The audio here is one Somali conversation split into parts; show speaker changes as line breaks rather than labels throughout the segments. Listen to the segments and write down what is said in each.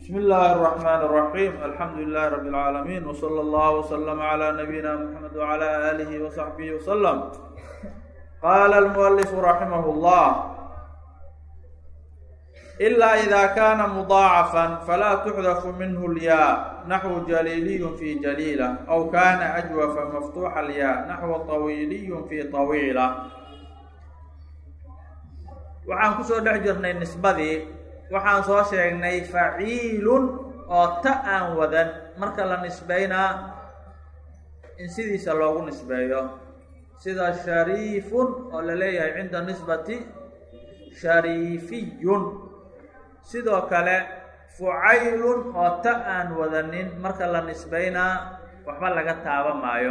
بسم الله الرحمن الرحيم الحمد لله رب العالمين وصلى الله وسلم على نبينا محمد وعلى آله وصحبه وسلم قال المؤلف رحمه الله إلا إذا كان مضاعفا فلا تحذف منه الياء نحو جليلي في جليلة أو كان أجوف مفتوح الياء نحو طويلي في طويلة waxaan kusoo dhex jirnay nisbadii waxaan soo sheegnay faciilun oo ta aan wadan marka la nisbeynaa in sidiisa loogu nisbeeyo sida shariifun oo la leeyahay cinda nisbati shariifiyun sidoo kale fucaylun oo ta aan wadanin marka la nisbeynaa waxba laga taaba maayo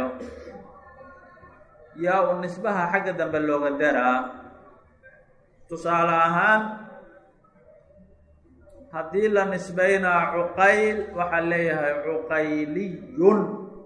yaa uu nisbaha xagga dambe looga daraa tusaale ahaan haddii la nisbeynaa cuqayl waxaa leeyahay cuqayliyun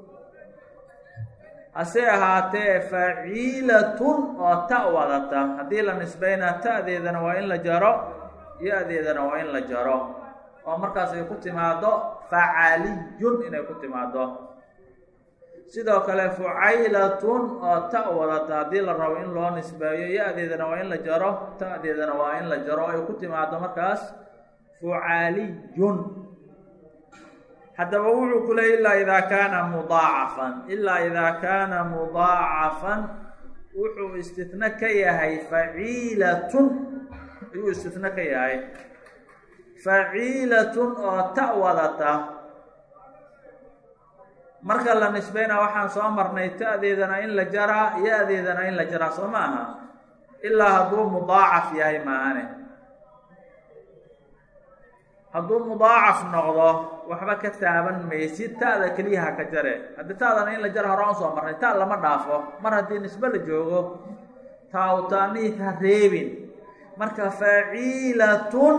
hase ahaatee faciilatun oo ta wadata haddii la nisbeynaa ta'deedana waa in la jaro ya-deedana waa in la jaro oo markaas ay ku timaado facaliyun inay ku timaado sidoo kale fucaylatun oo ta wadata haddii la rabo in loo nisbeeyo ya-deedana waa in la jaro ta'deedana waa in la jaro ay ku timaado markaas fucaliyun haddaba wuxuu ku leeyay ilaa idaa kaana mudaacafan ilaa idaa kaana mudaacafan wuxuu istitna ka yahay faciilatun ayuu istitna ka yahay faciilatun oo ta wadata marka la nisbeynaa waxaan soo marnay ta'deedana in la jaraa ya-deedana in la jaraa soo ma aha ilaa hadduu mudaacaf yahay maahane hadduu mudaacaf noqdo waxba ka taaban maysid ta'da keliyaha ka jare haddii ta'dana in la jaro horaan soo marnay ta lama dhaafo mar haddii nisbe la joogo taawtaaniid ha reebin marka faciilatun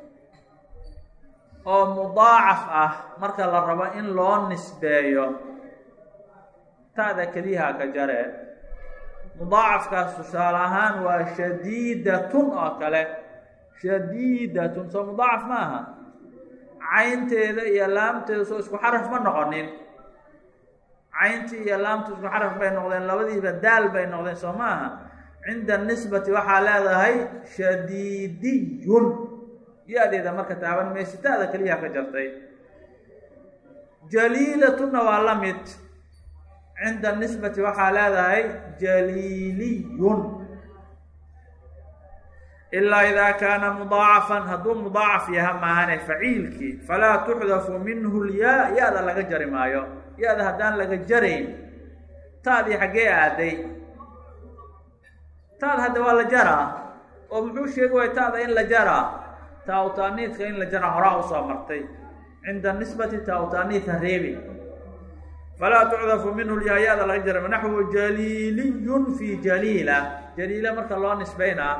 oo mudaacaf ah marka la rabo in loo nisbeeyo ta'da keliyaha ka jare mudaacafkaas tusaale ahaan waa shadiidatun oo kale shadiidatun soo mudaacaf ma aha caynteeda iyo laamteeda soo isku xaraf ma noqonin cayntii iyo laamtu isku xaraf bay noqdeen labadiiba daal bay noqdeen soo ma aha cinda nisbati waxaa leedahay shadiidiyun ya-deeda marka taaban meysitaada keliyaha ka jartay jaliilatunna waa la mid cinda nisbati waxaa leedahay jaliiliyun ilaa idaa kaana mudaacafan hadduu mudaacaf yaha maahane faciilkii falaa tuxdafu minhu lyaa ya-da laga jari maayo ya-da haddaan laga jarayn taadii xaggee aaday taada hadda waa la jaraa oo muxuu sheegi waaya taada in la jaraa taawtaaniidka in la jaraa horaa usoo martay cinda nisbati taawtaaniid ha reebi falaa tucdafu minhu lyaa ya-da laga jara naxwu jaliiliyun fi jaliila jaliila marka loo nisbeynaa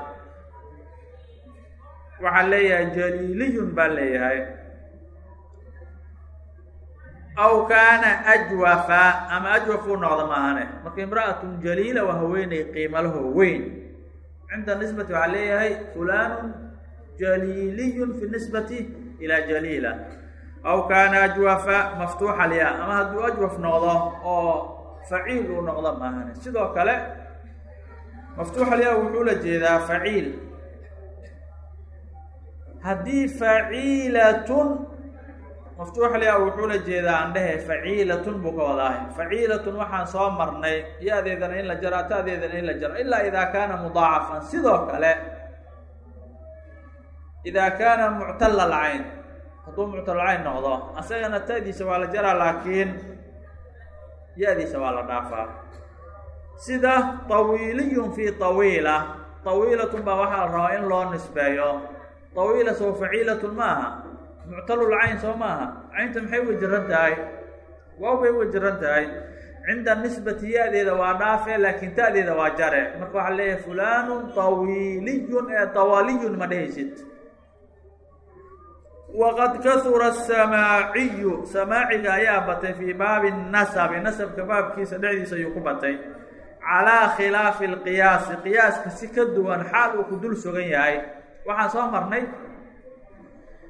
waxaa leeyahay jaliiliyun baa leeyahay aw kaana ajwafa ama ajwaf uu noqdo maahane marka imra'atun jaliila waa haweeney qiimalaho weyn cinda nisbati waxaa leeyahay fulanun jaliiliyun fi nisbati ilaa jaliila aw kaana ajwafa maftuuxa lyaa ama hadduu ajwaf noqdo oo faciil uu noqdo maahane sidoo kale maftuuxa lyaa wuxuu la jeedaa faciil haddii faciilatun maftuuxlya wuxuu la jeedaa aan dhehe faciilatun buu ka wadaahay faciilatun waxaan soo marnay ya-deedana in la jaro ta'deedana in la jaro ilaa idaa kaana mudaacafan sidoo kale idaa kaana muctala alcayn hadduu muctalalcayn noqdo asagana ta'diisa waa la jaraa laakiin ya-diisa waa la dhaafaa sida tawiiliyun fi tawiila tawiilatun baa waxaa la rabaa in loo nisbeeyo tawiila soo faciilatun ma aha muctalulcayn soo ma aha caynta maxay uga jiran tahay waaw bay uga jiran tahay cinda nisbati ya-deeda waa dhaafe laakiin ta'deeda waa jare marka waxaa leeyahay fulanun tawiiliyun ee tawaliyun ma dhehaysid waqad kahura asamaaciyu samaaciga ayaa batay fii baabi nasabi nasabka baabkiisa dhexdiisa ayuu ku batay calaa khilaafi alqiyaasi qiyaaska si ka duwan xaal uu ku dul sugan yahay waxaan soo marnay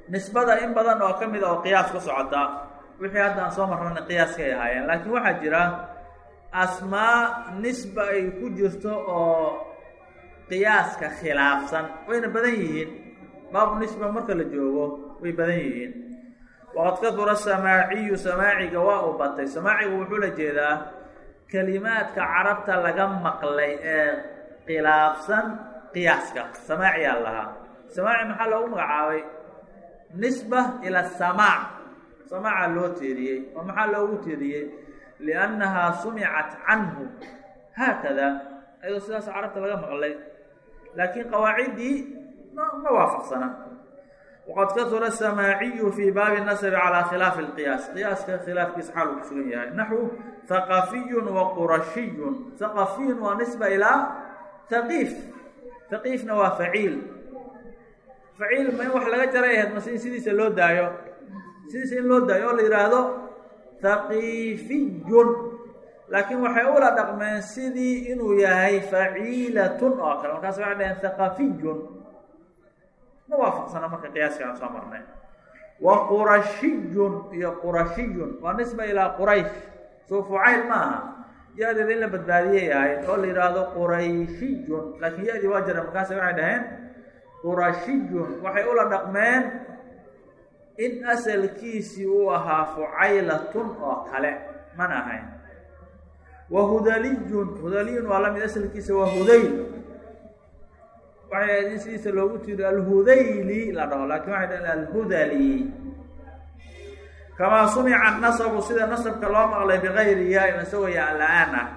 nisbada in badan oo ka mid a oo qiyaas ku socota wixii hadda aan soo marrana qiyaaskay ahaayeen laakiin waxaa jira asmaa nisba ay ku jirto oo qiyaaska khilaafsan wayna badan yihiin baabu nisba marka la joogo way badan yihiin waqad kadura samaaciyu samaaciga waa uu batay samaaciga wuxuu la jeedaa kelimaadka carabta laga maqlay ee khilaafsan qiyaaska samaaciyaa lahaa samaaci maxaa loogu magacaabay nisba ila samaac samaaca loo teeriyey oo maxaa loogu teeriyey liannahaa sumicat canhu haakada ayadoo sidaas carabta laga maqlay laakiin qawaaciddii ma ma waafaqsana waqad kasura samaaciyu fii baabi nasbi calaa khilaafi اlqiyaas qiyaaska khilaafkiisa xaal uu ku sugan yahay naxwu haqafiyun wa qurashiyun haqafiyun waa nisba ilaa haqiif haqiifna waa faciil faciil ma in wax laga jaray ahayd mase in sidiisa loo daayo sidiisa in loo daayo oo la yidhaahdo haqiifiyun laakiin waxay ula dhaqmeen sidii inuu yahay faciilatun oo kale markaas waxay dhaheen haqafiyun ma waafaqsana marka qiyaaska aan soo marnay wa qurashiyun iyo qurashiyun waa nisba ilaa quraysh soo fucayl ma aha ya-deeda in la badbaadiyay ahayd oo la yidhaahdo qurayshiyun laakiin ya-dii waa jira markaas waxay dhaheen qurashiyun waxay ula dhaqmeen in asalkiisii uu ahaa fucaylatun oo kale mana ahayn wa hudaliyun hudaliyun waa lamid asalkiisa waa hudayl waxay ahayd in sidiisa loogu tiro alhudayli la dhaho laakiin waxay dhaheen alhudali kamaa sumica nasabu sida nasabka loo maqlay bigayri yaa isagoo yaa la-aan ah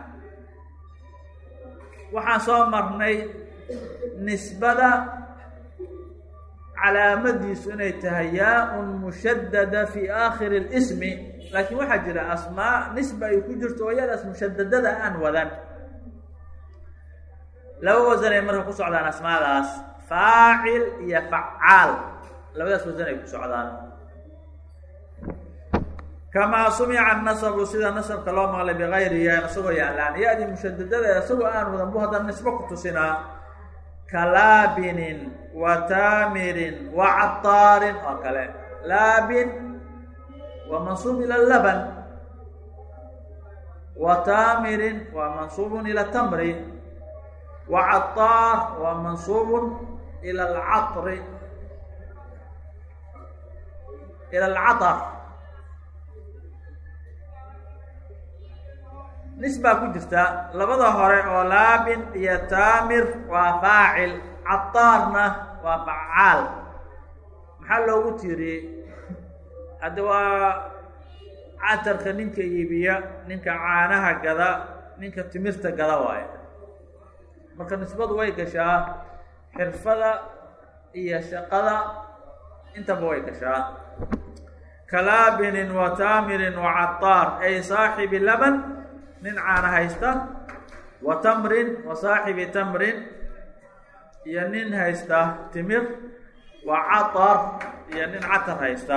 waxaan soo marnay nisbada calaamadiisu inay tahay yaa-un mushadada fi aakhiri اlismi laakiin waxaa jira asmaa nisba ay ku jirto oo yadaas mushadadada aan wadan laba wasan ay marka ku socdaan asmaadaas faacil iyo facaal labadaas wasan ay ku socdaan kamaa sumica nasabu sida nasabka loo maqlay bigayri yaa isagoo yaalaan ya-dii mushadadada isagoo aan wadan bu haddana nisbo ku tusinaa kalaabinin wa taamirin wa cataarin oo kale laabin waa mansuub ila laban wa taamirin waa mansuubun ila tamri wa cataar waa mansuubun ila alcatri ila alcatar nisbaa ku jirta labada hore oo laabin iyo taamir waa faacil cataarna waa facaal maxaa loogu tiiriyey hadda waa catarka ninka iibiya ninka caanaha gada ninka timirta gada waayo marka nisbadu way gashaa xirfada iyo shaqada intaba way gashaa kalaabinin wa taamirin wa cataar ay saaxibi laban nin caana haysta wa tamrin wa saaxibi tamrin iyo nin haysta timir wa catar iyo nin catar haysta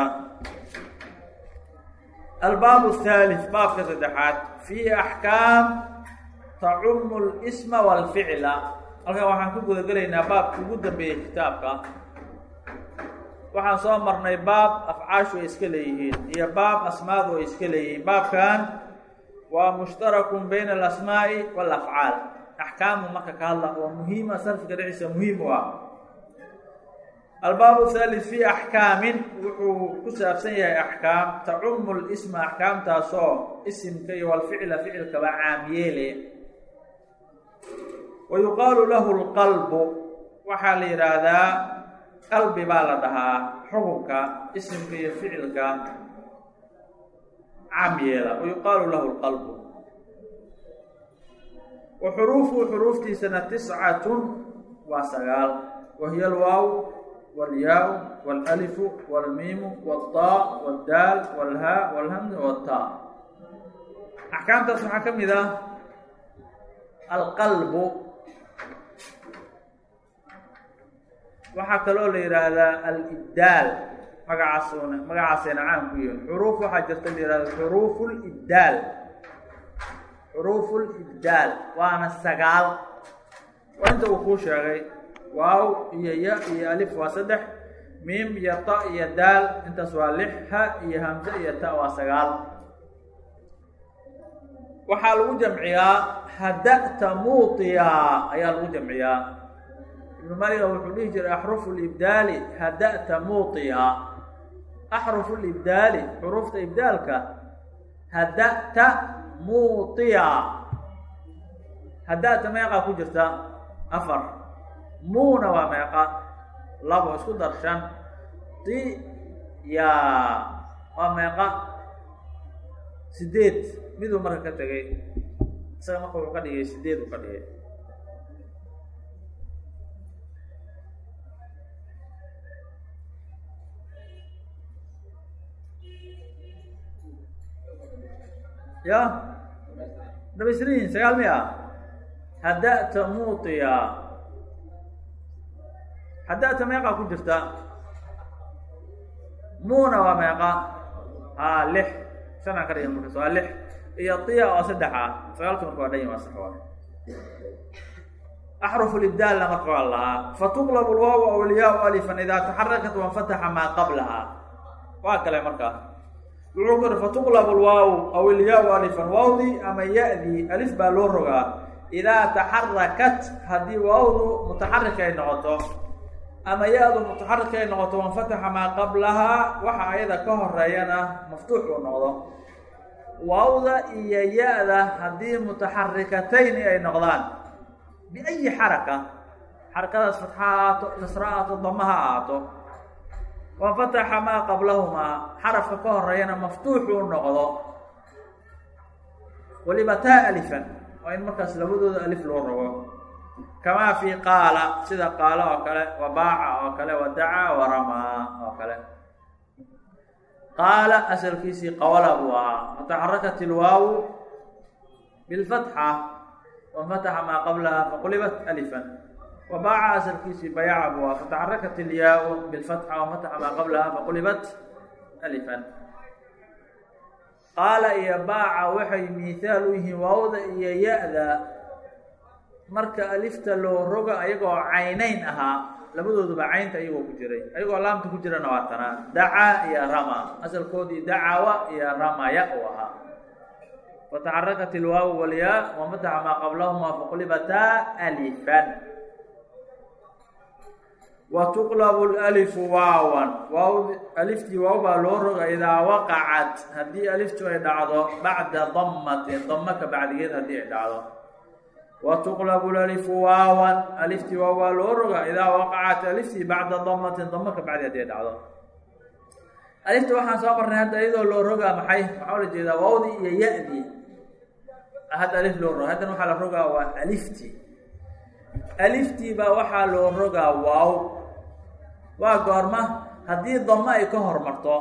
albaab الثالث baabka saddexaad fiihi axkaam tacumu اlsma wاlficla halkan waxaan ku guda gelaynaa baabka ugu dambeeyey kitaabka waxaan soo marnay baab afcaashu ay iska leeyihiin iyo baab asmaadu ay iska leeyihiin baabkan waa mushtarakun bayna alasmaa'i waalafcaal axkaamu marka ka hadla oo muhiima sarfiga dhexdiisa muhiim u ah albaabu thalith fi axkaamin wuxuu ku saabsan yahay axkaam tacumu lisma axkaamtaasoo isimka iyo walficla ficilkaba caamyeele wa yuqaalu lahu lqalbu waxaa la yidhaahdaa qalbi baa la dhahaa xukunka isimka iyo ficilka caam yeela wa yuqaalu lahu lqalbu wa xuruufuhu xuruuftiisana tiscatun waa sagaal wa hiya alwaaw wاlyaa wاlalifu wاlmiimu wاlطaa wاldaal wاlhaa wاlhamza wاltaa axkaamtaas waxaa ka mid ah alqalbu waxaa kaloo la yidhaahdaa alibdaal magacaasuna magacaasayna caan ku yihin xuruuf waxaa jirta la yihahda xuruufu libdaal xuruufu libdaal waana sagaal waa inta uu kuu sheegay waaw iyo ya iyo alif waa saddex miim iyo ta iyo daal intaas waa lix ha iyo hamse iyo ta waa sagaal waxaa lagu jamciyaa hada'ta muutiya ayaa lagu jamciyaa ibnu maliga wuxuu dhihi jiray axrufu libdaali hada'ta muutiya axrufu libdaali xuruufta ibdaalka hada'ta muutiya hada'ta meeqaa ku jirta afar muuna waa meeqa labo isku dar shan ti ya waa meeqa sideed miduu marka ka tegay isaga marka wuxuu ka dhigay sideed uu ka dhigay ya dhabaysriin sagaal miya hada'ta muutiya hada'ta meeqaa ku jirta muuna waa meeqa a lix shanaa ka dhigan markaas waa lix iyo tiya oo saddex ah sagaalka marka waa dhan waa sax waa axrufu libdaalna marka waa lahaa fatuqlabu lwaaw aw ilyaau alifan idaa taxarakat wanfataxa maa qablaha waa kale markaa wuxuu ku yihi fatuqlabu lwaaw aw ilyaau alifan waawdii ama ya-dii alif baa loo rogaa idaa taxarakat haddii waawdu mutaxarik ay noqoto ama ya-du mutaxarik ay noqoto wanfataxa maa qablahaa waxa ayada ka horeeyana maftuux uu noqdo waawda iyo ya-da haddii mutaxarikatayni ay noqdaan biayi xaraka xarakadaas fatxa ha ahaato kasra ahaato dama ha ahaato wanfataxa maa qablahumaa xarafka ka horeeyana maftuuxuu noqdo waliba taa alifan waa in markaas labadooda alif loo rogo kamaa fi qaala sida qaala oo kale wa baaca oo kale wa dacaa wa ramaa oo kale qaala asalkiisii qawla buu ahaa mutaxarakat ilwaawu bilfatxa wanfataxa maa qablaha faqulibat alifan wa baaca asalkiisii bayaca buu ahaa fataxarakat ilyaau bilfatxa wanfataxa maa qablaha faqulibat alifan qaala iyo baaca waxay miithaal u yihiin waawda iyo ya-da marka alifta loo roga ayagoo caynayn ahaa labadooduba caynta ayagoo ku jiray ayagoo laamta ku jirana waa tanaa dacaa iyo rama asalkoodii dacawa iyo ramaya uu ahaa fataxarakat ilwaawu walyaa wamataxa maa qablahuma faqlibataa alifan wa tuqlabu lalifu waawan waaw aliftii waaw baa loo roga idaa waqacat haddii aliftu ay dhacdo bacda damatin dama ka bacdigeed haddii ay dhacdo wtuqlabu lalifu waawan aliftii waaw waa loo roga idaa waqacat aliftii bacda damatin dama ka bacdi hadii ay dhacdo alifta waxaan soo marnay hadda iyadoo loo rogaa maxay maxaa la jeedaa waawdii iyo ya-dii hadda alif loo roga haddana waxaa la rogaa waa aliftii aliftii baa waxaa loo rogaa waaw waa goorma haddii damo ay ka hormarto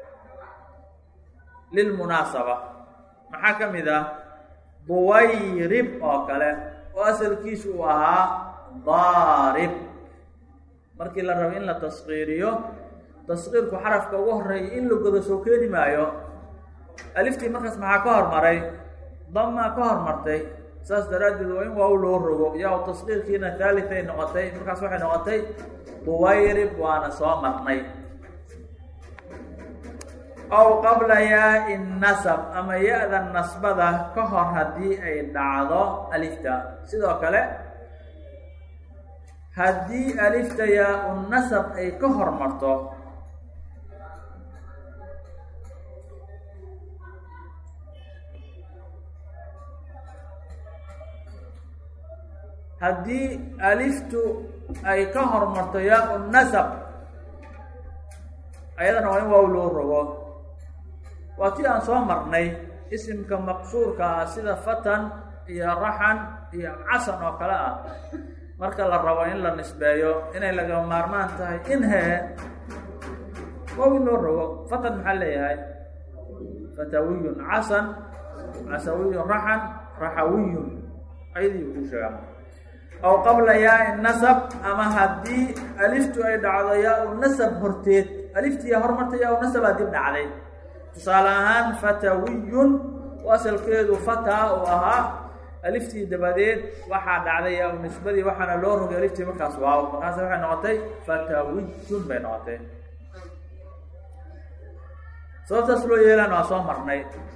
lilmunaasaba maxaa ka mid ah duwayrib oo kale oo asalkiisu uu ahaa daarib markii la rabo in la taskiiriyo taskiirku xarafka ugu horeeya in la godo soo keeni maayo aliftii markaas maxaa ka hormaray damaa ka hormartay saas daraaddeed waa in waaw loo rogo yaa taskiirkiina thaalitay noqotay markaas waxay noqotay duwayrib waana soo marnay aw qabla yaai nasab ama ya-da nasbada ka hor haddii ay dhacdo alifta sidoo kale haddii alifta yaa-u nasab ay ka hormarto haddii aliftu ay ka hormarto yaa-u nasab ayadana waa in waaw loo rogo waa tii aan soo marnay isimka maqsuurka ah sida fatan iyo raxan iyo casan oo kale ah marka la rabo in la nisbeeyo inay laga maarmaan tahay in hee waaw in loo rogo fatan maxaa leeyahay fatawiyun casan casawiyun raxan raxawiyun ayadii ku sheegaa aw qabla yaai nasab ama haddii aliftu ay dhacdo yaa-u nasab horteed aliftiiya hormarta yaa-u nasabaa dib dhacday tusaale ahaan fatawiyun oo asalkeedu fataa uu ahaa aliftii dabadeed waxaa dhacday yaa nisbadii waxaana loo rogay aliftii markaas waaw markaas waxay noqotay fatawijun bay noqotay sababtaas loo yeelaan waa soo marnay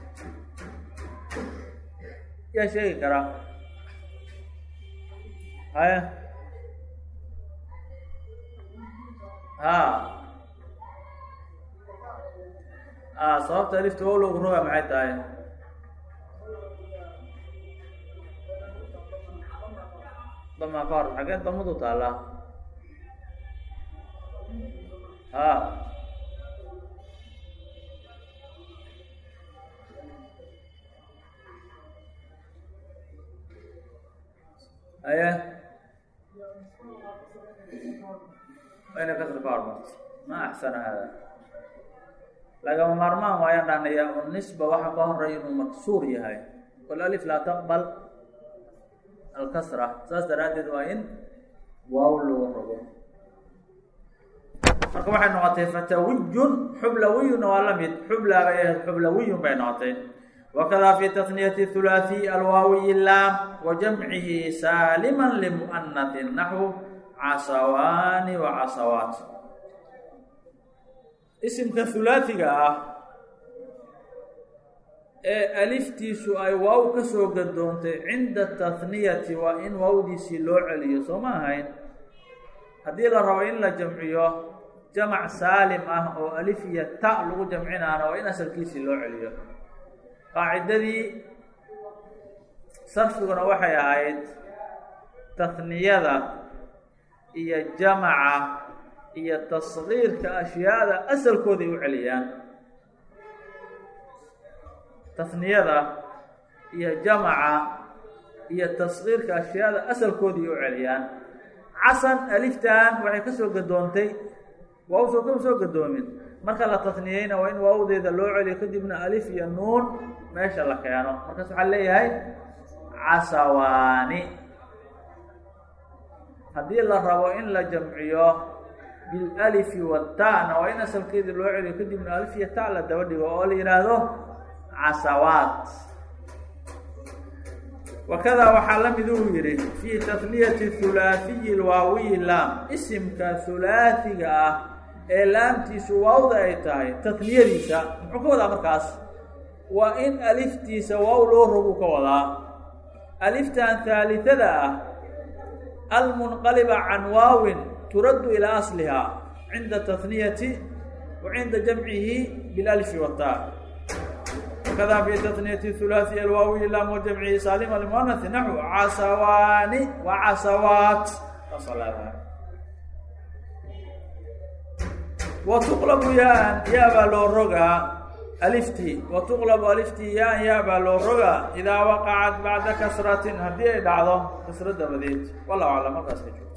yaa sheegi karaa haya ha a sababta alifta wow loogu roga maxay tahay damaa ka hor xagee damadu taallaa ha aye wayna kasra ka hormarto ma axsana hada lagama maarmaan waayaan dhahnaya nisba waxa ka horeya inuu maksuur yahay walalif laa taqbal alkasra saas daraaddeed waa in waaw loo rogo marka waxay noqotay fatawijun xublawiyuna waa lamid xubla bay ahayd xublawiyun bay noqotay wakada fi tasniyati hulaaثiy alwaawiyi laam wa jamcihi saalima limu'anatin naxwu casawaani wa casawaat isimka hulaasiga ah ee aliftiisu ay waaw ka soo gadoontay cinda tahniyati waa in waawdiisii loo celiyo soo ma ahayn haddii la rabo in la jamciyo jamac saalim ah oo alif iyo ta lagu jamcinaana waa in asalkiisii loo celiyo qaacidadii sarfiguna waxay ahayd tahniyada iyo jamaca iyo tasgiirka ashyaada asalkooday u celiyaan tasniyada iyo jamaca iyo tasgiirka ashyaada asalkoodii u celiyaan casan aliftan waxay ka soo gadoontay waaw soo kama soo gadoomin marka la tasniyeyna waa in waawdeeda loo celiyo kadibna alif iyo nuun meesha la keeno markaas waxaa leeyahay casawaani haddii la rabo in la jamciyo bilalifi watana waa in asalkeedii loo celiyo kadibna alif iyo ta la daba dhigo oo la yihaahdo casawaat wakada waxaa la mid uu yihi fii tasniyati hulaahiyi lwaawiyi laam isimka hulaasiga ah ee laamtiisu waawda ay tahay tasniyadiisa muxuu ka wadaa markaas waa in aliftiisa waaw loo rogu ka wadaa aliftan haalitada ah almunqaliba can waawin turaddu ilaa asliha cinda tasniyati wa cinda jamcihi bilalifi wata wakada fi tasniyati hulaasiya alwaawiyi laam wa jamcihi saalima limuanasi naxu casawaani wa casawaat wa tuqlabu yaan yaa baa loo rogaa aliftii wa tuqlabu aliftii yaan yaa baa loo rogaa idaa waqacat bacda kasratin haddii ay dhacdo kasro dabadeed wallahu aclam markaas ka joogto